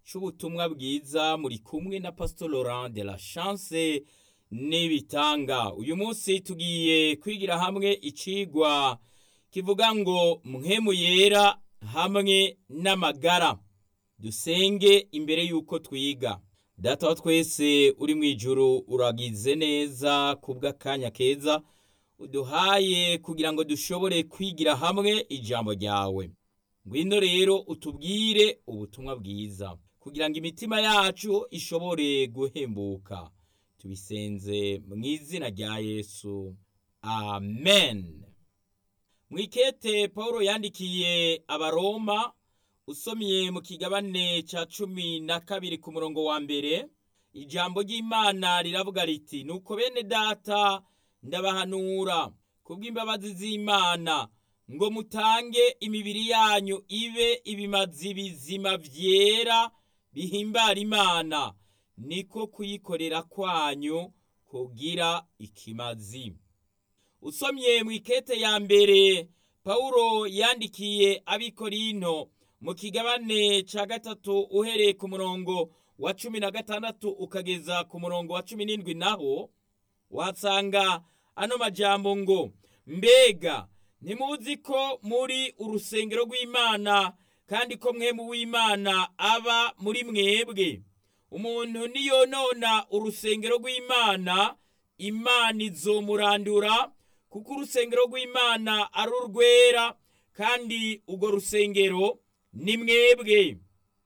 c'ubutumwa bwiza muri kumwe na Pastor Laurent de la Chance n'ibitanga uyu munsi tugiye kwigira hamwe icigwa kivuga ngo mpwemu yera hamwe n'amagara dusenge imbere yuko twiga data wa twese uri mu ijuru uragize neza kubw'akanya keza uduhaye kugira ngo dushobore kwigira hamwe ijambo ryawe ngwino rero utubwire ubutumwa bwiza kugira ngo imitima yacu ishobore guhembuka tubisenze mu izina rya yesu amen mwikete paul yandikiye abaroma usomye mu kigabane ca cumi na kabiri ku murongo wa mbere ijambo ry'imana riravuga riti nuko bene data ndabahanura kubw'imbabazi z'imana ngo mutange imibiri yanyu ibe ibimazi bizima vyera bihimbara imana niko kuyikorera kwanyu kugira ikimazi usomye mu ikete ya mbere pawulo yandikiye abikorinto mu kigabane ca gatatu uhereye ku murongo wa cumi na gatandatu ukageza ku murongo wa cumi n'indwi naho uhasanga ano majambo ngo mbega ntimuzi ko muri urusengero rw'imana kandi ko mwemu w'imana aba muri mwebwe umuntu niyonona urusengero rw'imana imana izomurandura kuko urusengero rw'imana ari urwera kandi urwo rusengero ni mwebwe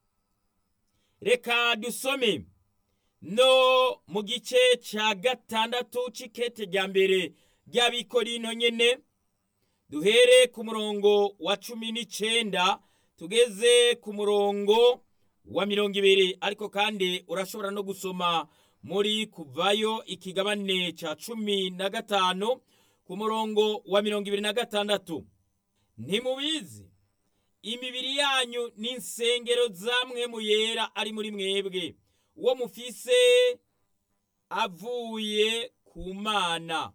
reka dusome no mu gice cya gatandatu c'ikete rya mbere ry'abikorino nyene duhere ku murongo wa cumi n'icenda tugeze ku murongo wa mirongo ibiri ariko kandi urashobora no gusoma muri kuvayo ikigabane ca cumi na gatanu ku murongo wa mirongo ibiri na gatandatu ntimubizi imibiri yanyu ni insengero zamwe mu yera ari muri mwebwe uwo mufise avuye ku mana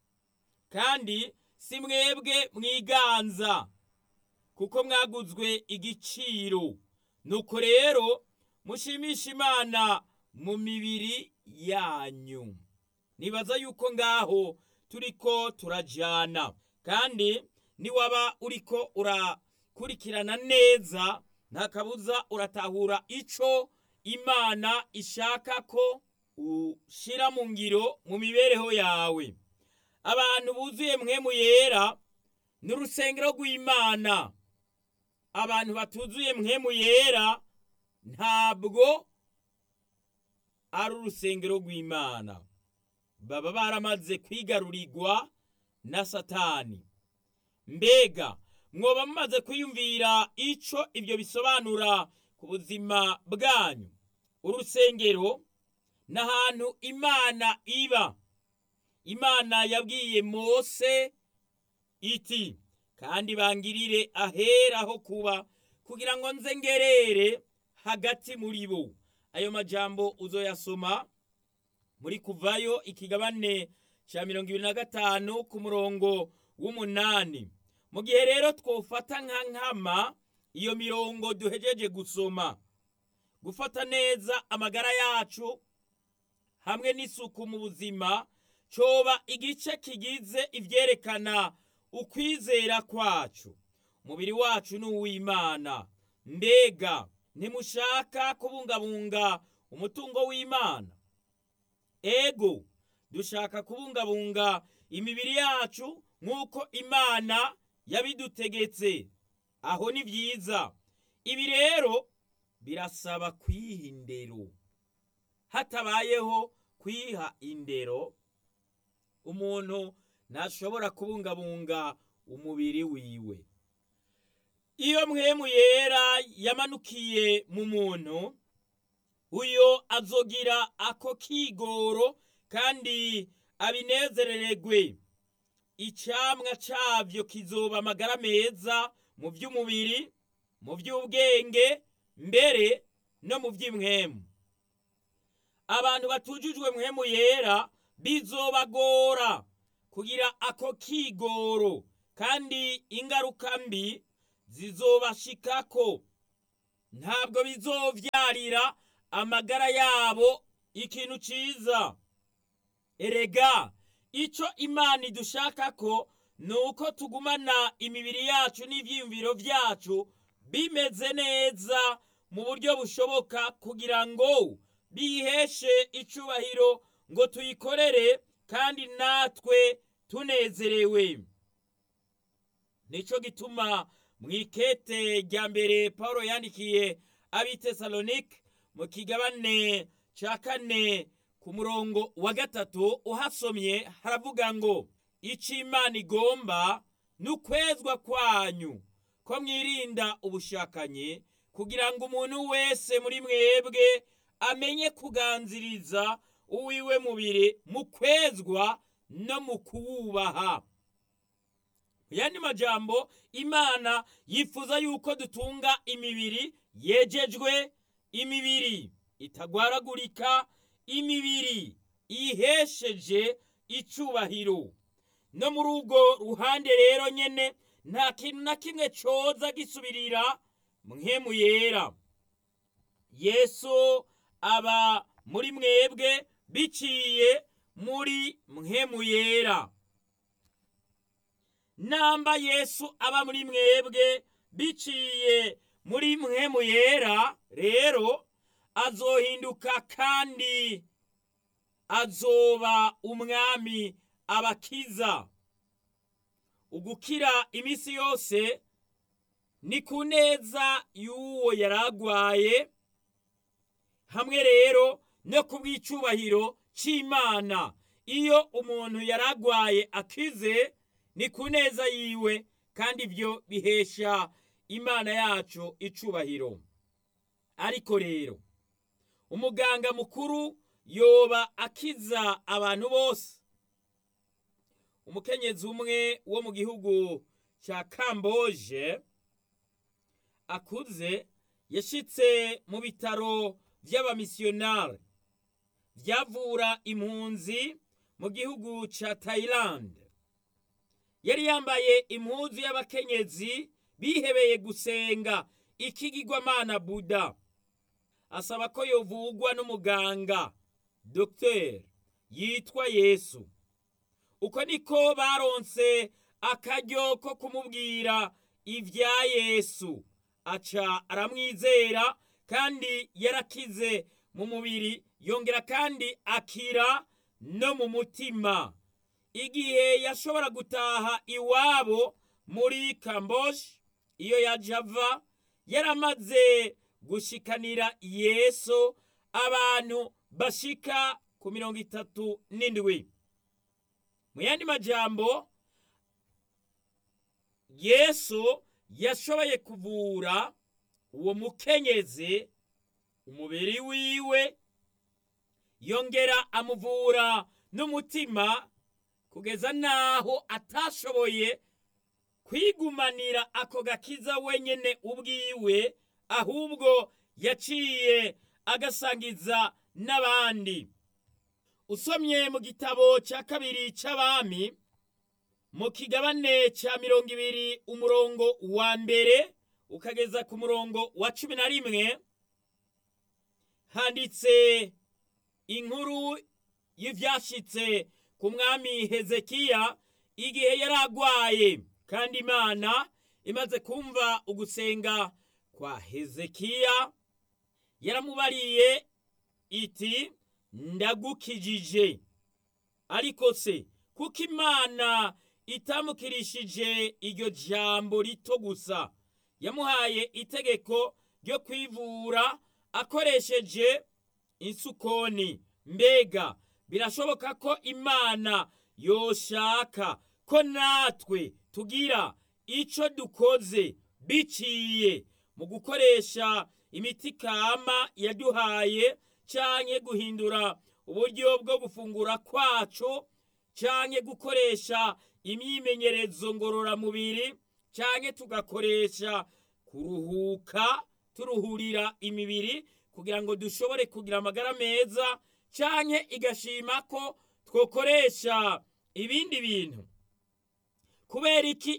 kandi si mwebwe mwiganza kuko mwaguzwe igiciro nuko rero mushimisha imana mu mibiri yanyu nibaza yuko ngaho turiko turajana kandi niwaba uriko urakurikirana neza nta kabuza uratahura ico imana ishaka ko ushira mu ngiro mu mibereho yawe abantu buzuye mwemu yera ni urusengero rw'imana abantu batuzuye mwemu yera ntabwo ari urusengero rw'imana baba baramaze kwigarurirwa na satani mbega mwoba mumaze kwiyumvira ico ibyo bisobanura ku buzima bwanyu urusengero ni ahantu imana iba imana yabwiye mose iti kandi bangirire ahera ho kuba kugira ngo nze ngerere hagati muri bo ayo majambo uzoyasoma muri kuvayo ikigabane cya mirongo ibiri na gatanu ku murongo w'umunani mu gihe rero twofata nka nkama iyo mirongo duhejeje gusoma gufata neza amagara yacu hamwe n'isuku mu buzima coba igice kigize ivyerekana ukwizera kwacu umubiri wacu ni uw'imana mbega ntimushaka kubungabunga umutungo w'imana ego dushaka kubungabunga imibiri yacu nk'uko imana yabidutegetse aho ni byiza ibi rero birasaba kwiha indero hatabayeho kwiha indero umuntu ntashobora kubungabunga umubiri wiwe iyo mwemu yera yamanukiye mu muntu uyo azogira ako kigoro kandi abinezerererwe icamwa cavyo kizoba amagara meza mu vy'umubiri mu vy'ubwenge mbere no mu vy'imwemu abantu batujujwe mwemu yera bizobagora kugira ako kigoro kandi ingaruka mbi zizobashikako ntabwo bizovyara gutwarira amagara yabo ikintu ciza erega ico imana idushaka ko ni uko tugumana imibiri yacu n'ivyiyumviro vyacu bimeze neza mu buryo bushoboka kugira ngo biheshe icubahiro ngo tuyikorere kandi natwe tunezerewe nico gituma mw'ikete rya mbere paulo yandikiye abitesalonike mu kigabane ca kane ku murongo wa gatatu uhasomye haravuga ngo ico imana igomba ni ukwezwa kwanyu ko mwirinda ubushakanyi kugira ngo umuntu wese muri mwebwe amenye kuganziriza uwiwe mubiri mu kwezwa no mu kuwubaha yandi majambo imana yifuza yuko dutunga imibiri yejejwe imibiri itagwaragurika imibiri ihesheje icubahiro no muri urwo ruhande rero nyene nta kintu na kimwe coza gisubirira mwemu yera yesu aba muri mwebwe biciye muri mwemu yera namba yesu aba muri mwebwe biciye muri mwemu yera rero azohinduka kandi azoba umwami abakiza ugukira iminsi yose ni ku neza y'uwo yaragwaye hamwe rero no ku bw'icubahiro c'imana iyo umuntu yaragwaye akize ni ku neza yiwe kandi ibyo bihesha imana yacu icubahiro ariko rero umuganga mukuru yoba akiza abantu bose umukenyezi umwe wo mu gihugu cya kamboje akuze yashitse mu bitaro by'abamisiyonari byavura impunzi mu gihugu cya tayilande yari yambaye impuzu y'abakenyezi bihebeye gusenga ikigirwamana buda asaba ko yovugwa n'umuganga dogiteri yitwa yesu uko niko baronse akaryo ko kumubwira ibya yesu aca aramwizera kandi yarakize mu mubiri yongera kandi akira no mu mutima igihe yashobora gutaha iwabo muri kamboje iyo yaje ava yaramaze gushikanira yesu abantu bashika ku mirongo itatu n'indwi mu yandi majambo yesu yashoboye kuvura uwo mukenyezi umubiri wiwe yongera amuvura n'umutima kugeza n'aho atashoboye kwigumanira ako gakiza wenyine ubwiwe ahubwo yaciye agasangiza n'abandi usomye mu gitabo cya kabiri cy'abami mu kigabane cya mirongo ibiri umurongo wa mbere ukageza ku murongo wa cumi na rimwe handitse inkuru y'ibyashyitse ku mwami hezekiya igihe yari agwaye kandi imana imaze kumva ugusenga kwa hezekiya yaramubariye iti ndagukijije ariko se kuko imana itamukirishije iryo jambo rito gusa yamuhaye itegeko ryo kwivura akoresheje insukoni mbega birashoboka ko imana yoshaka ko natwe tugira icyo dukoze biciye mu gukoresha imiti kama yaduhaye cyangwa guhindura uburyo bwo gufungura kwacu cyangwa gukoresha imyimenyerezo ngororamubiri cyangwa tugakoresha kuruhuka turuhurira imibiri kugira ngo dushobore kugira amagara meza cyangwa igashima ko twakoresha ibindi bintu kubera iki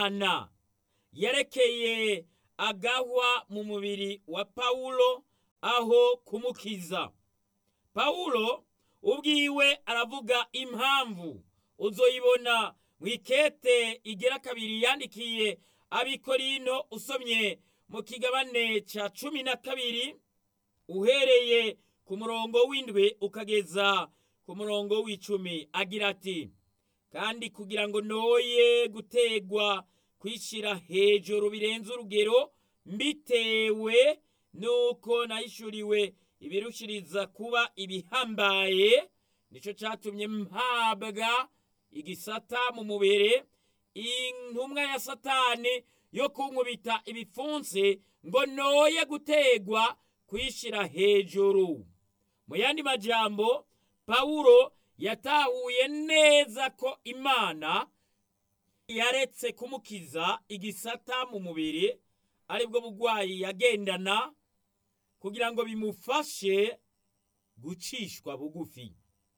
imana yarekeye agahwa mu mubiri wa pawulo kubaho kumukiza pawulo ubwiwe aravuga impamvu uzoyibona mu ikete igera kabiri yandikiye abikorino usomye mu kigabane cya cumi na kabiri uhereye ku murongo w'indwi ukageza ku murongo w'icumi agira ati kandi kugira ngo noye gutegwa kwishyira hejuru birenze urugero mbitewe nuko nayishuriwe ibirushiriza kuba ibihambaye nicyo cyatumye mpabwa igisata mu mubiri intumwa ya satani yo kunkubita ibipfunsi ngo noye gutegwa kwishyira hejuru mu yandi majambo pawulo yatahuye neza ko imana yaretse kumukiza igisata mu mubiri aribwo burwayi yagendana kugira ngo bimufashe gucishwa bugufi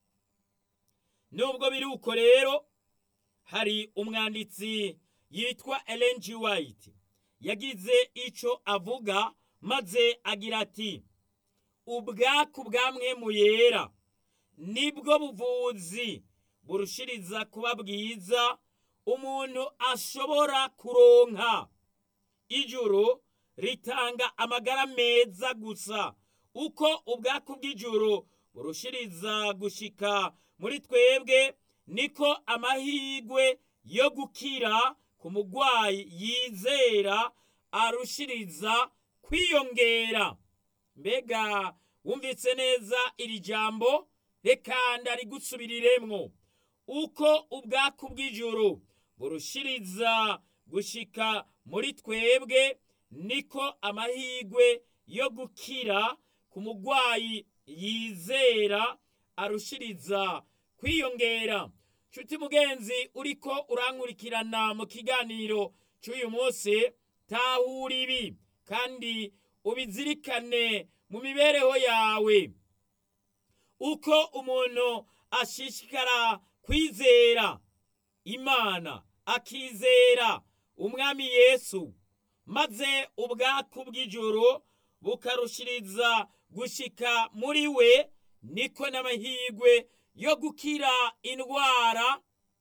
nubwo biri uko rero hari umwanditsi yitwa Ellen G. White yagize icyo avuga maze agira ati ubwaku bwamwe mu yera nibwo buvuzi burushiriza kuba bwiza umuntu ashobora kuronka ijuru ritanga amagara meza gusa uko ubwaku bw'ijuru burushiriza gushika muri twebwe niko amahirwe yo gukira ku murwayi yizera arushiriza kwiyongera mbega wumvise neza iri jambo reka ndarigusubiriremwo uko ubwaku bw'ijuru burushiriza gushika muri twebwe niko amahirwe yo gukira ku murwayi yizera arushiriza kwiyongera nshuti mugenzi uriko urankurikirana mu kiganiro cy'uyu munsi tahura ibi kandi ubizirikane mu mibereho yawe uko umuntu ashishikara kwizera imana akizera umwami yesu maze ubwaku bw'ijoro bukarushiriza gushika muri we niko n'amahirwe yo gukira indwara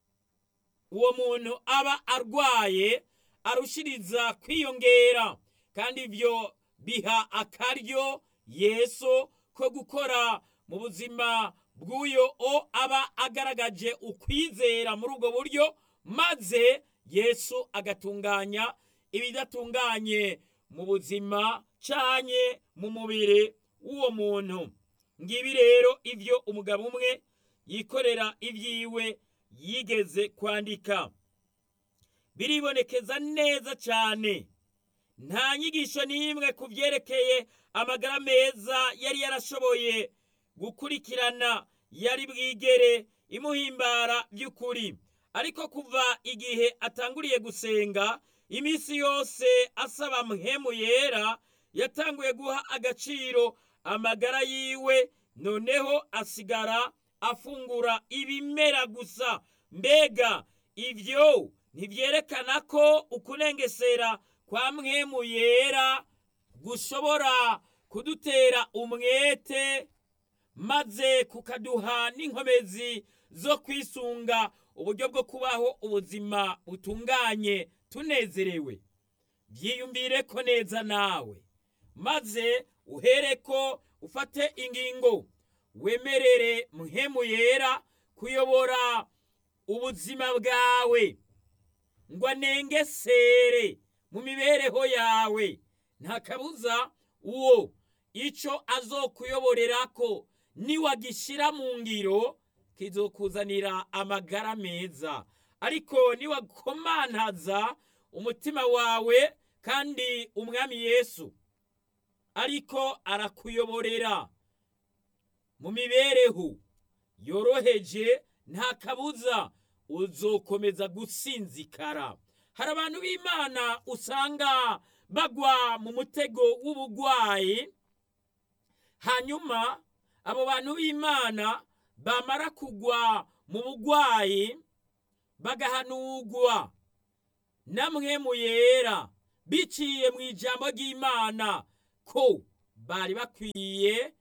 uwo muntu aba arwaye arushiriza kwiyongera kandi ibyo biha akaryo yesu ko gukora mu buzima bw'uyo o aba agaragaje ukwizera muri ubwo buryo maze yesu agatunganya ibidatunganye mu buzima canye mu mubiri w'uwo muntu ngibi rero ibyo umugabo umwe yikorera ibyiwe yigeze kwandika biribonekeza neza cyane nta nyigisho n'imwe ku byerekeye amagara meza yari yarashoboye gukurikirana yari bwigere imuhimbara by'ukuri ariko kuva igihe atanguriye gusenga iminsi yose asaba mpemu yera yatanguye guha agaciro amagara yiwe noneho asigara afungura ibimera gusa mbega ibyo ntibyerekana ko ukurengesera kwa mwemu yera gushobora kudutera umwete maze kukaduha n'inkomezi zo kwisunga uburyo bwo kubaho ubuzima butunganye tunezerewe byiyumvire ko neza nawe maze uhereko ufate ingingo wemerere muhemu yera kuyobora ubuzima bwawe ngo anengesere mu mibereho yawe nta kabuza uwo icyo azokuyoborera ko niwagishyira mu ngiro kizokuzanira amagara meza ariko niwakomantaza umutima wawe kandi umwami yesu ariko arakuyoborera mu mibereho yoroheje nta kabuza uzokomeza gusinzikara hari abantu b'imana usanga bagwa mu mutego w'ubugwayi hanyuma abo bantu b'imana bamara kugwa mu bugwayi bagahanugwa namwe mu yera biciye mu ijambo ry'imana ko bari bakwiye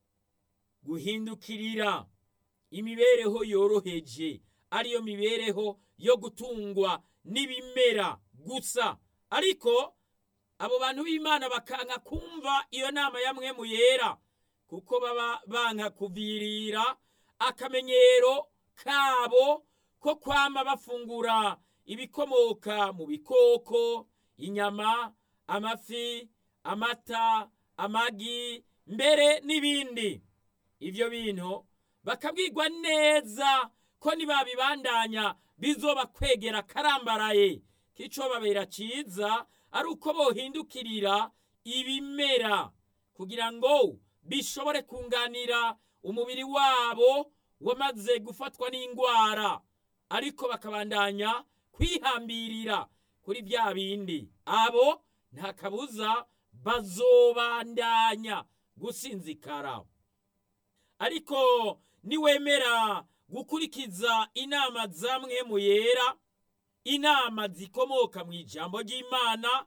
guhindukirira imibereho yoroheje ariyo mibereho yo gutungwa n'ibimera gusa ariko abo bantu b'imana bakanka kumva iyo nama ya mwemu yera kuko baba banka kuvirira akamenyero kabo ko kwama bafungura ibikomoka mu bikoko inyama amafi amata amagi mbere n'ibindi ibyo bintu bakabwirwa neza ko nibabibandanya bizoba kwegera karambaraye k'ico babera ciza ari uko bohindukirira ibimera kugira ngo bishobore kunganira umubiri wabo wamaze gufatwa n'indwara ariko bakabandanya kwihambirira kuri bya bindi abo nta kabuza bazobandanya gusinzikara ariko niwemera gukurikiza inama zamwe mu yera inama zikomoka mu ijambo ry'imana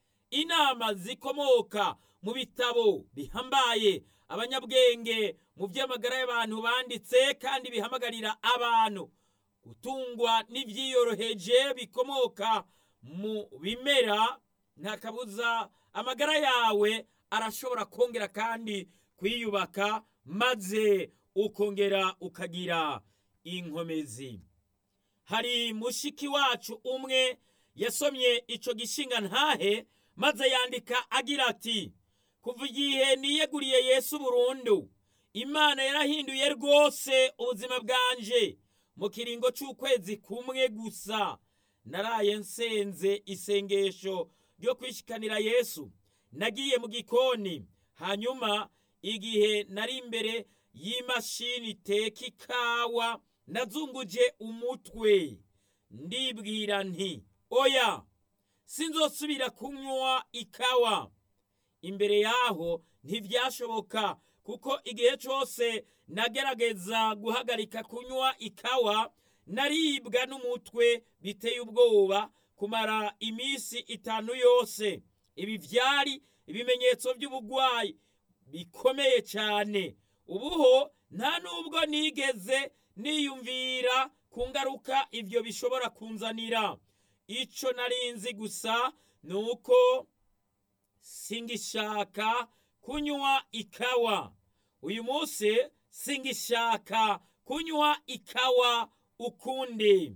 inama zikomoka mu bitabo bihambaye abanyabwenge mu by'amagara y'abantu banditse kandi bihamagarira abantu gutungwa n'ibyiyoroheje bikomoka mu bimera nta kabuza amagara yawe arashobora kongera kandi kwiyubaka maze ukongera ukagira inkomezi hari mushiki wacu umwe yasomye ico gishinga ntahe maze yandika agira ati kuva igihe niyeguriye yesu burundu imana yarahinduye rwose ubuzima bwanje mu kiringo c'ukwezi kumwe gusa naraye nsenze isengesho ryo kwishikanira yesu nagiye mu gikoni hanyuma igihe nari imbere y'imashini iteka ikawa nazunguje umutwe ndibwira nti oya sinzosubira kunywa ikawa imbere yaho ntibyashoboka kuko igihe cyose nagerageza guhagarika kunywa ikawa naribwa n'umutwe biteye ubwoba kumara iminsi itanu yose ibi byari ibimenyetso by'ubugwayi bikomeye cyane ubuho nta nubwo nigeze niyumvira ku ngaruka ibyo bishobora kunzanira icyo narinzi gusa ni uko singishaka kunywa ikawa uyu munsi singishaka kunywa ikawa ukundi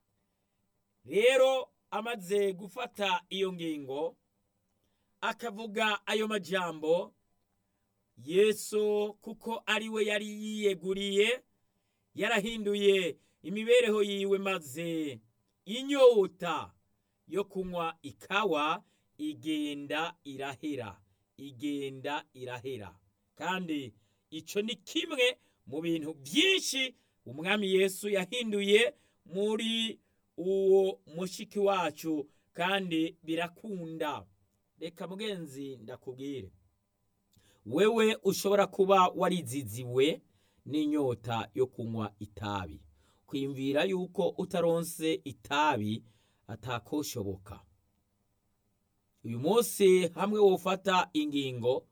rero amaze gufata iyo ngingo akavuga ayo majambo yesu kuko ari we yari yiyeguriye yarahinduye imibereho yiwe maze inyota yo kunywa ikawa igenda irahera igenda irahera kandi icyo ni kimwe mu bintu byinshi umwami yesu yahinduye muri uwo mushiki wacu kandi birakunda reka mugenzi ndakubwire wewe ushobora kuba wariziziwe n'inyota yo kunywa itabi kwiyumvira yuko utaronse itabi atakoshoboka uyu munsi hamwe wofata ingingo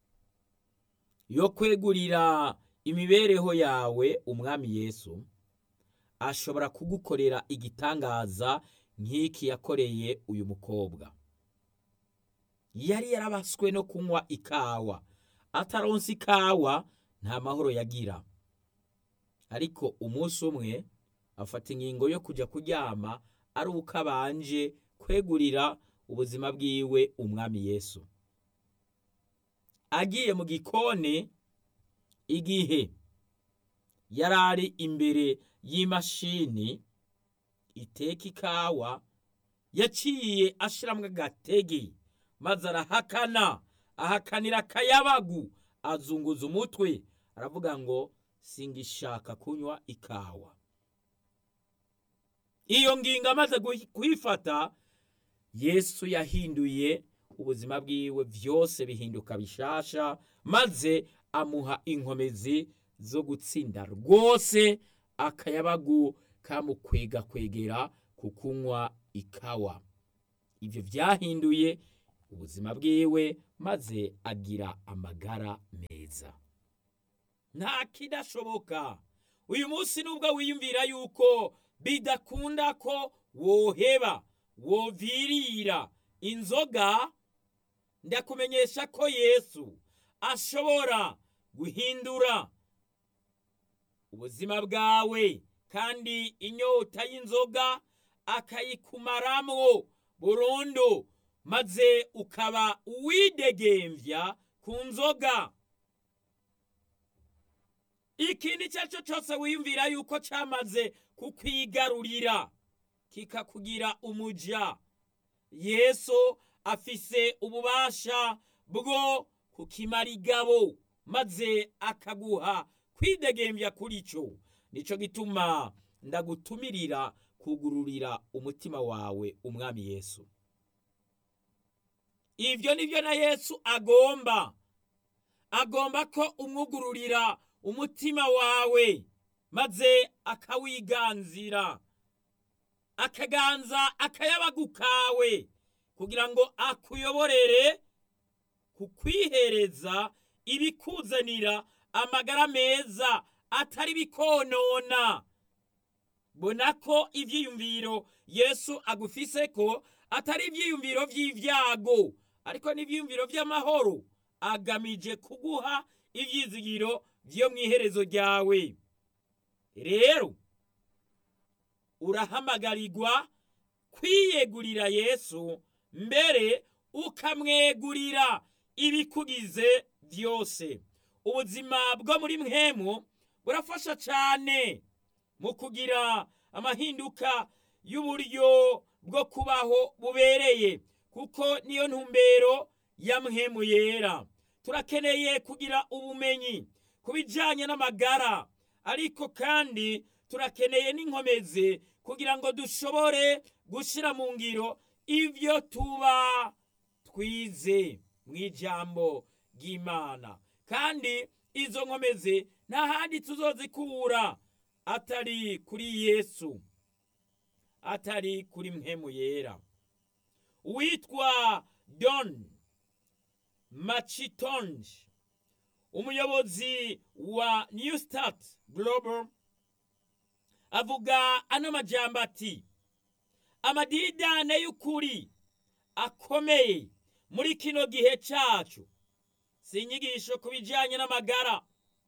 yo kwegurira imibereho yawe umwami yesu ashobora kugukorera igitangaza nk'iki yakoreye uyu mukobwa yari yarabaswe no kunywa ikawa ataronse ikawa nta mahoro yagira ariko umunsi umwe afata ingingo yo kujya kuryama ari uko abanje kwegurira ubuzima bwiwe umwami yesu agiye mu gikoni igihe yari ari imbere y'imashini iteka ikawa yaciye ashiramwo agatege maze arahakana ahakanira akayabagu azunguza umutwe aravuga ngo singishaka kunywa ikawa iyo ngingo amaze kuyifata yesu yahinduye ubuzima bwiwe byose bihinduka bishasha maze amuha inkomezi zo gutsinda rwose akayabagu kamukwega kwegera ku kunywa ikawa ibyo byahinduye ubuzima bwiwe maze agira amagara meza nta kidashoboka uyu munsi nubwo wiyumvira yuko bidakunda ko woheba wovirira inzoga ndakumenyesha ko yesu ashobora guhindura ubuzima bwawe kandi inyota y'inzoga akayikumaramwo burundu maze ukaba uwidegembya ku nzoga ikindi icyo ari cyo cyose wiyumvira yuko cyamaze kukwigarurira kikakugira umuja yesu afise ububasha bwo kukimara igabo maze akaguha kwidegembya kuri cyo nicyo gituma ndagutumirira kugururira umutima wawe umwami yesu ibyo ni byo na yesu agomba agomba ko umwugururira umutima wawe maze akawiganzira akaganza akayabagu kawe kugira ngo akuyoborere kukwihereza ibikuzanira amagara meza atari bikonona bona ko ibyiyumviro yesu agufise ko atari ibyiyumviro by'ibyago ariko n'ibyiyumviro by'amahoro agamije kuguha ibyizigiro byo mu iherezo ryawe rero urahamagarirwa kwiyegurira yesu mbere ukamwegurira ibikugize byose ubuzima bwo muri mwemu burafasha cyane mu kugira amahinduka y'uburyo bwo kubaho bubereye kuko niyo ntumbero ya mwemu yera turakeneye kugira ubumenyi ku bijyanye n'amagara ariko kandi turakeneye n'inkomezi kugira ngo dushobore gushyira mu ngiro ibyo tuba twize mu ijambo ry'imana kandi izo nkomezi nta handi tuzozikura atari kuri yesu atari kuri mwemu yera uwitwa don macitonge umuyobozi wa new start global avuga ano majambo ati amadidane y'ukuri akomeye muri kino gihe cyacu si inyigisho ku bijyanye n'amagara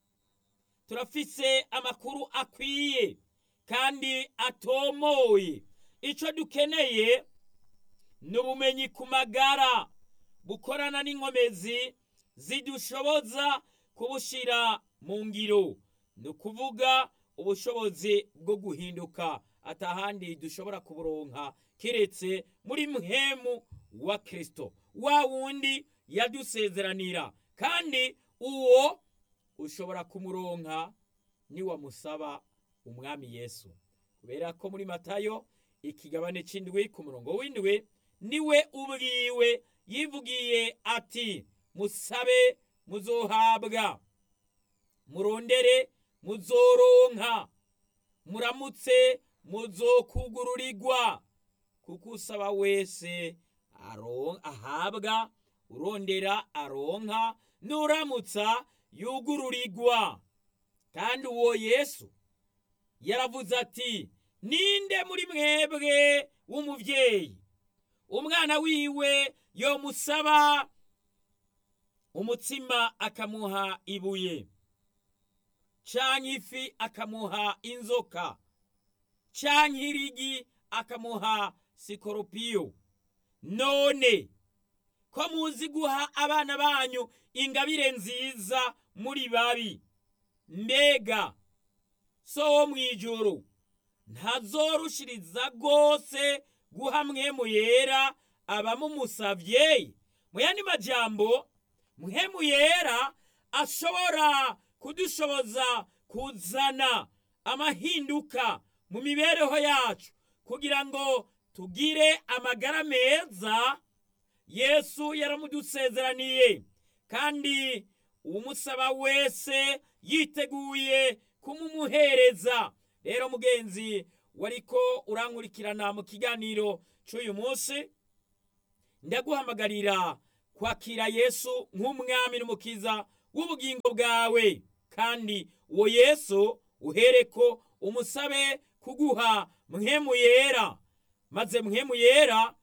turafise amakuru akwiye kandi atomoye icyo dukeneye ni ubumenyi ku magara bukorana n'inkomezi zidushoboza kubushyira mu ngiro ni ukuvuga ubushobozi bwo guhinduka atahandi dushobora kuburonka keretse muri muhemu wa kirisito wa wundi yadusezeranira kandi uwo ushobora kumuronka niwamusaba umwami yesu kubera ko muri matayo ikigabane cy'indwi ku murongo w'indwi niwe ubwiwe yivugiye ati musabe muzohabwa murondere muzoronka muramutse muzokugururirwa kuko usaba wese ahabwa urondera aronka nuramutsa yugururirwa kandi uwo yesu yaravuze ati ninde muri mwebwe w'umubyeyi umwana wiwe yomusaba umutsima akamuha ibuye canke ifi akamuha inzoka canke irigi akamuha sikoropiyo none ko muzi guha abana banyu ingabire nziza muri babi mbega so wo mu ijoro ntazorushiriza rwose guha mwemu yera abamumusavye mu yandi majambo mwemu yera ashobora kudushoboza kuzana amahinduka mu mibereho yacu kugira ngo tugire amagara meza yesu yaramudusezeraniye kandi umusaba wese yiteguye kumumuhereza rero mugenzi wariko urankurikirana mu kiganiro cy'uyu munsi ndaguhamagarira kwakira yesu nk'umwami n'umukiza w'ubugingo bwawe kandi uwo yesu uhereko umusabe kuguha mwemu yera maze mwemu yera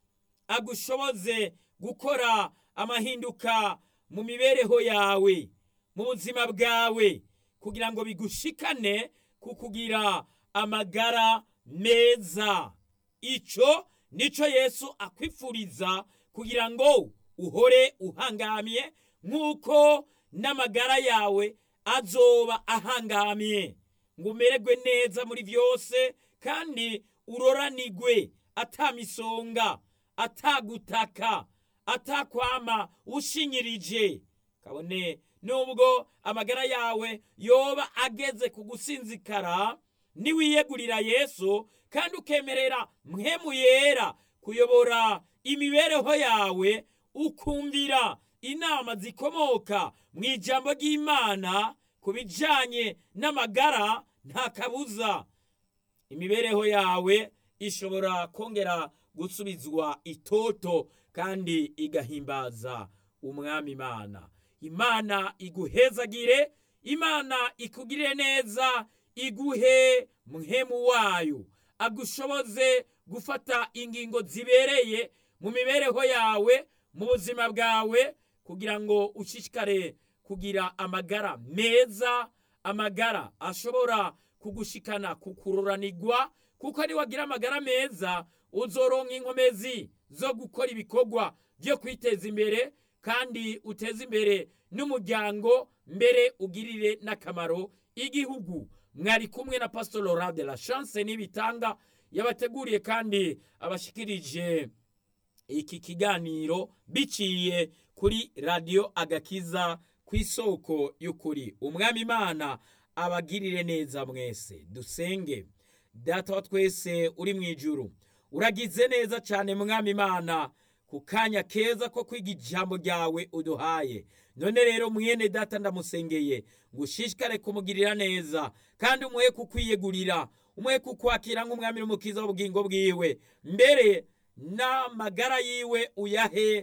agushoboze gukora amahinduka mu mibereho yawe mu buzima bwawe kugira ngo bigushikane ku kugira amagara meza icyo nicyo yesu akwifuriza kugira ngo uhore uhangamye nk'uko n'amagara yawe azoba ahangamye ngo umererwe neza muri byose kandi uroranigwe atamisonga atagutaka atakwama ushinyirije kabone nubwo amagara yawe yoba ageze ku gusinzikara niwiyegurira yesu kandi ukemerera mwemu yera kuyobora imibereho yawe ukumvira inama zikomoka mu ijambo ry'imana ku bijyanye n'amagara nta kabuza imibereho yawe ishobora kongera gusubizwa itoto kandi igahimbaza umwami imana imana iguhezagire imana ikugirire neza iguhe muhemu wayo agushoboze gufata ingingo zibereye mu mibereho yawe mu buzima bwawe kugira ngo ushishikare kugira amagara meza amagara ashobora kugushikana kukururanirwa kuko niwagira amagara meza uzoronka inkomezi zo gukora ibikorwa byo kwiteza imbere kandi uteze imbere n'umuryango mbere ugirire n'akamaro igihugu mwari kumwe na pastor Laurent de la chance n'ibitanga yabateguriye kandi abashikirije iki kiganiro biciye kuri radiyo agakiza ku isoko y'ukuri umwami imana abagirire neza mwese dusenge data wa twese uri mu ijuru uragize neza cyane mwami imana ku kanya keza ko kwiga ijambo ryawe uduhaye none rero mwene data ndamusengeye ngo ushishikare kumugirira neza kandi umuhe kukwiyegurira umuhe kukwakira nk'umwami n'umukiza w'ubugingo bwiwe mbere n'amagara yiwe uyahe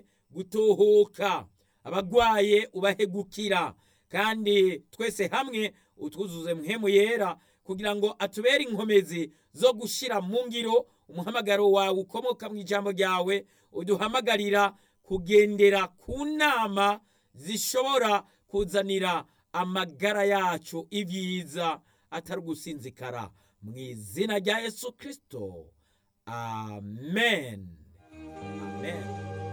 gutuhuka abagwaye ubahe gukira kandi twese hamwe utwuzuze muhemu yera kugira ngo atubere inkomezi zo gushyira mu ngiro umuhamagaro wawe ukomoka mu ijambo ryawe uduhamagarira kugendera ku nama zishobora kuzanira amagara yacu ibyiza atari ugusinzikara mu izina rya yesu kirisito amen amen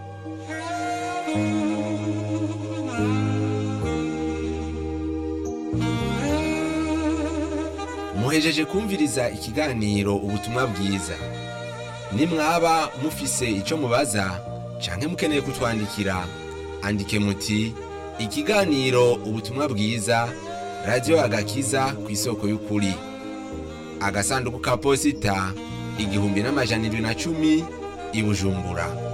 muhejeje kumviriza ikiganiro ubutumwa bwiza nimwaba mufise icyo mubaza canke mukeneye kutwandikira andike muti ikiganiro ubutumwa bwiza radiyo agakiza ku isoko y'ukuri agasanduku ka posita igihumbi n'amajana irindwi na cumi i bujumbura